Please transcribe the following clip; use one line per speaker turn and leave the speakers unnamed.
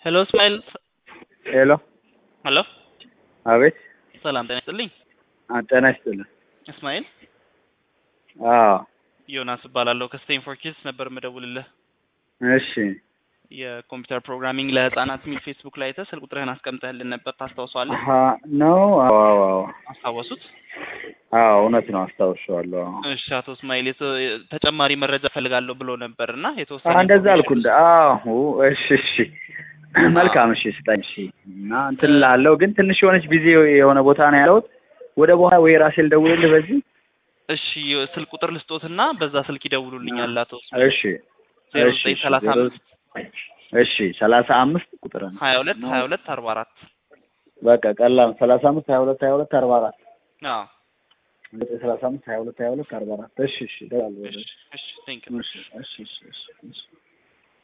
ሄሎ እስማኤል
ሄሎ
ሄሎ
አቤት
ሰላም ጤና ይስጥልኝ
አ ጤና ይስጥልኝ
እስማኤል
አዎ
ዮናስ እባላለሁ ከስቴንፎርድ ኪድስ ነበር የምደውልልህ
እሺ
የኮምፒውተር ፕሮግራሚንግ ለህፃናት የሚል ፌስቡክ ላይ አይተህ ስልክ ቁጥርህን አስቀምጠህልን ነበር ታስታውሰዋለህ
አሀ ነው አዎ አዎ አዎ
አስታወሱት
አዎ እውነት ነው አስታውሻለሁ አዎ
እሺ አቶ እስማኤል የተ- ተጨማሪ መረጃ ፈልጋለሁ ብሎ ነበር እና የተወሰነ
አ እንደዛ አልኩ እንደ አዎ እሺ እሺ መልካም እሺ ስጠኝ እሺ እና እንትን ላለው ግን ትንሽ የሆነች ቢዚ የሆነ ቦታ ነው ያለሁት ወደ በኋላ ወይ ራሴ ልደውልልህ በዚህ
እሺ ስልክ ቁጥር ልስጦትና በዛ ስልክ ይደውሉልኛል አቶ እስማኤል
እሺ
ዜሮ
እሺ
ዘጠኝ
እሺ
ሰላሳ
ዜሮ-
አምስት
እሺ ሰላሳ አምስት ቁጥር ነው
ሀያ ሁለት ሀያ ሁለት አርባ አራት
በቃ ቀላል ሰላሳ አምስት ሀያ ሁለት ሀያ ሁለት አርባ አራት
አዎ
ዘጠኝ ሰላሳ አምስት ሀያ ሁለት ሀያ ሁለት አርባ አራት እሺ እሺ እደውላለሁ
እሺ እሺ ቴንክ
እሺ እሺ እሺ እሺ እሺ